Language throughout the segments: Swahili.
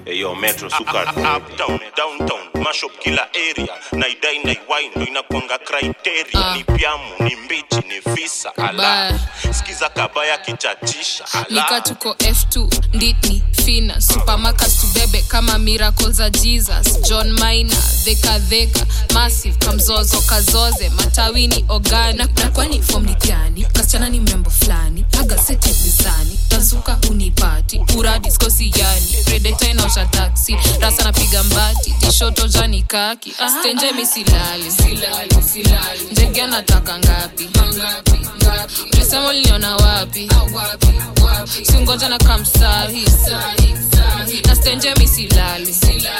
Eyo Metro Sukat. uptown downtown mashup kila area naidai naiwai ndo inakwanga criteria Ah. ni pyamu ni mbichi ni visa ala Kabaya. sikiza kabaya kichachisha nika ala tuko f2 nditni fina supermarkets tubebe kama miracle za jesus john mina dhekadheka massive kamzozo kazoze matawini ogani na, na kwani fom ni gani kasichana ni mrembo fulani agaseti mizani tazuka unipati uradiskosi yani redeta inaosha taksi rasa napiga mbati tishoto jani kaki stenje misilali ndege anataka ngapi ulisema uliniona wapi singoja na kamsahi na stenje misilali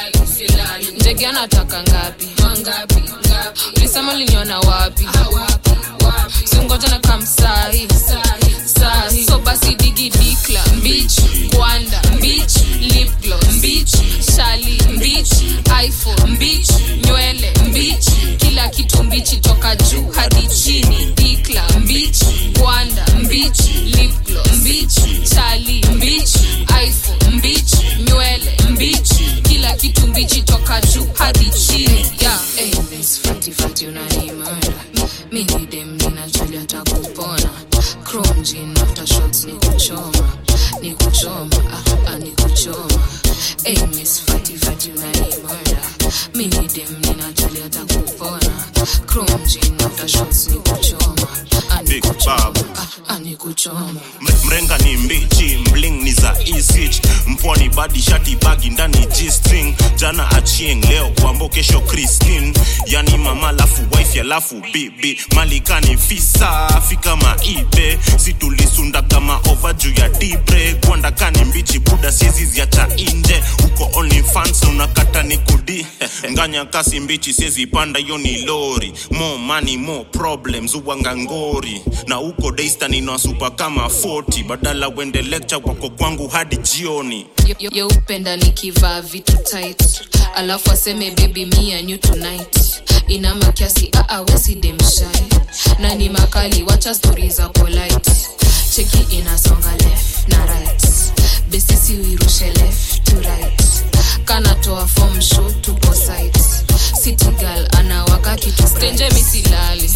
ndege anataka ngapi ulisema uliniona wapi singoja na kamsahi sahi so basi digi dikla mbich kwanda mbich lipglo mbich shali mbich iphone mbich nywele mbich kila kitu mbichi toka juu hadi chini dikla mbich kwanda mbich lipglo mbich shali mbich iphone mbich nywele mbich kila kitu mbichi toka juu hadi chini yeah. hey, miss fati fati unanimada mini dem ninajali atakupona chrome jean after shots ni kuchoma ni kuchoma ah, ah, ni kuchoma hey, miss fati fati unanimada mini dem ninajali atakupona chrome jean after shots ni kuchoma ah, ni Big kuchoma Bob. ah, ah, ni kuchoma M- mrenga ni mbichi mling ni za isich mpwani badi shati bagi ndani g-string jana achieng leo kwambo kesho christine yani mama lafu wife alafu bibi malikani fisa fika maibe situlisunda kama ova juu ya dibre kwandakani mbichi buda siezi ziacha inje uko only fans unakata ni kudi nganya kasi mbichi siezi panda hiyo ni lori more money more problems uwanga ngori na uko daystan inawasupa kama 40 badala wende lecture wako kwangu hadi jioni Yo- yo- yeupenda nikivaa vitu tight alafu aseme baby me and you tonight inama kiasi aawesidemshai na ni makali wacha stori za polite cheki inasonga left na right besisi uirushe left to right kanatoa form show tupo site city girl anawaka kitu stenje misilali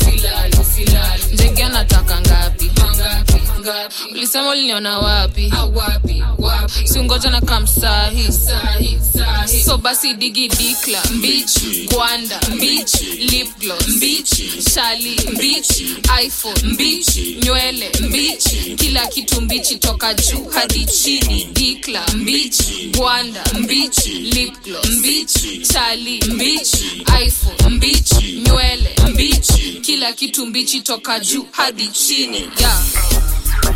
ndege anataka ngapi ulisema uliniona wapi singoja na kamsahi so basi digi dikla mbich kwanda mbich lipglo mbich shali mbich iphone mbich nywele mbich kila kitu mbichi toka juu hadi chini dikla mbich gwanda mbich lipglo mbich shali mbich iphone mbich nywele mbich kila kitu mbichi toka juu hadi chini yeah.